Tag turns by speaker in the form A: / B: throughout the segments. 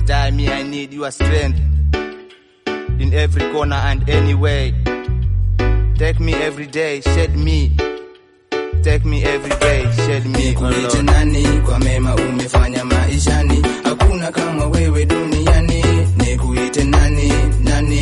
A: die, me I need your strength in every corner and any way. Take me every day, shed me. Take me every day, shed me, oh
B: Nikuite
A: Lord.
B: nani kwa mema umefanya maishani, hakuna kama wewe duniani. Nikuite nani nani,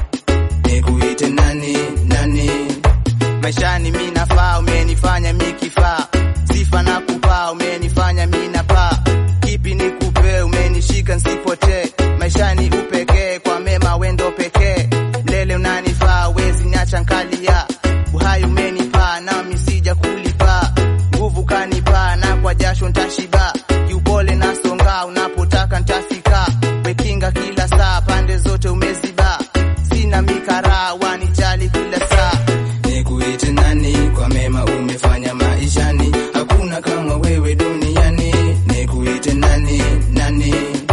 B: nikuite nani nani.
A: Maishani mi nafaa, umenifanya mi kifaa, sifa na kupaa, umenifanya mi napaa. Kipi nikupe, umenishika nsipotee, maishani upekee, kwa mema wendo pekee. Mlele unanifaa, wezi niacha nkalia, uhai umenipaa, nami sija kulipa. Nguvu kanipaa, na kwa jasho ntashiba, kiupole nasonga, unapotaka ntafika. Wekinga kila saa, pande zote umeziba, sina mikara, wanijali kila saa.
B: Nikuite nani kwa mema umefanya maishani, hakuna kama wewe duniani. Nikuite nani nani,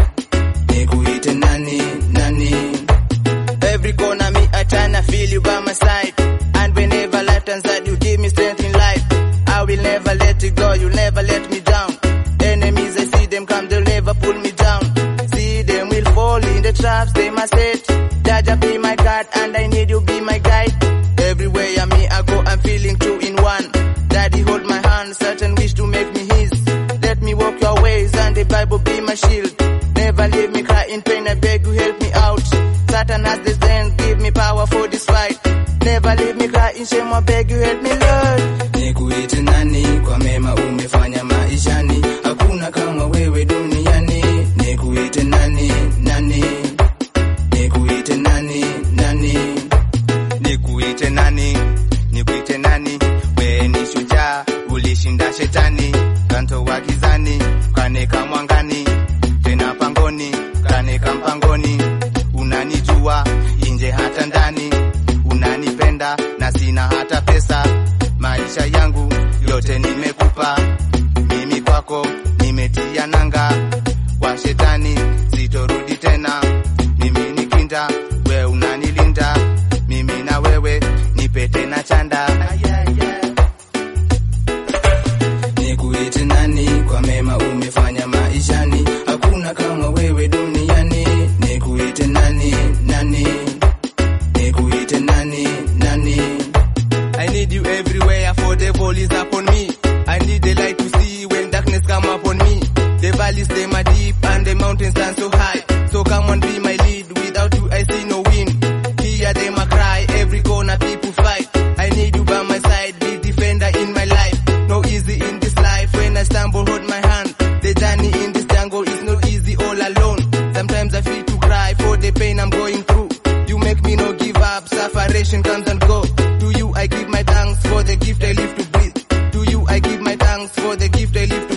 B: nikuite nani nani.
A: Every corner me, I tryna feel you by my side. And whenever life turns out, you give me strength in life. I will never let you go, you'll never let me down. Enemies, I see them come, they'll never pull me down. See them will fall in the traps they must set. Jaja be my God, and I need you be my guide. Everywhere I me, I go, I'm feeling two in one. Daddy hold my hand, certain wish to make me his. Let me walk your ways, and the Bible be my shield. Never leave me cry in pain, I beg you help me out. Satan has the strength, give me power for this fight. Never leave me cry in shame, I beg you help me Lord.
B: Nikuite nani kwa mema umefanya maishani, hakuna kama wewe duniani. Nikuite nani nani, nikuite nani nani.
A: Nikuite nani, nikuite nani, we ni shujaa, ulishinda shetani, kanto wa gizani, kaneka mwangani, tena pangoni, kaneka mpangoni, unanijua inje hata ndani, unanipenda na sina hata pesa, maisha yangu yote nimekupa, mimi kwako nimetia nanga, kwa shetani sitorudi tena, mimi ni kinda, we unanilinda, mimi na wewe nipe tena chanda.
B: Nikuite nani kwa mema umefanya maishani, hakuna kama wewe duniani. Nikuite nani nani, nikuite nani nani.
A: I need you everywhere, for the ball is upon me. I need the light to see when darkness come upon me. The valleys they are deep and the mountains stand so high. So come on, be my lead. Without you, I see no wind. Hear them a cry, every corner people fight. I need you by my side, be defender in my life. No easy in this life. When I stumble, hold my hand. The journey in this jungle is not easy all alone. Sometimes I feel to cry for the pain I'm going through. You make me no give up, sufferation comes and go. To you I give my thanks for the gift I live to breathe. To you I give my thanks for the gift I live to